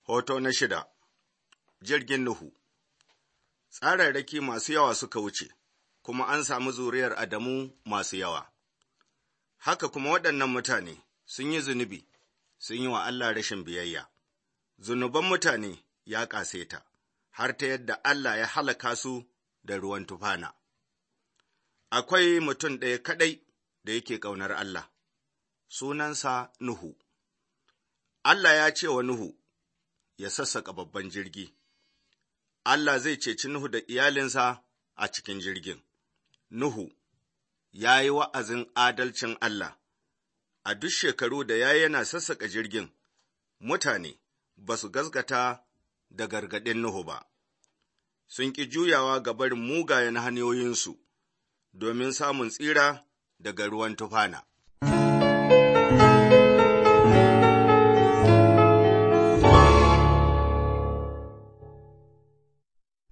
Hoto na shida Jirgin Nuhu Tsararraki masu yawa suka wuce, kuma an samu zuriyar Adamu masu yawa. Haka kuma waɗannan mutane sun yi zunubi, sun yi wa Allah rashin biyayya. Zunuban mutane ya ƙaseta, har ta yadda Allah ya halaka su da ruwan tufana. Akwai mutum ɗaya kaɗai da yake ƙaunar Allah, sunansa Nuhu. Allah ya ce wa Nuhu, ya sassaƙa babban jirgi. Allah zai ceci Nuhu da iyalinsa a cikin jirgin. Nuhu ya yi wa'azin adalcin Allah, a duk shekaru da ya yana sassaƙa jirgin, mutane ba su gaskata da gargaɗin Nuhu ba, sun ƙi juyawa ga barin mugayen hanyoyinsu domin samun tsira daga ruwan tufana.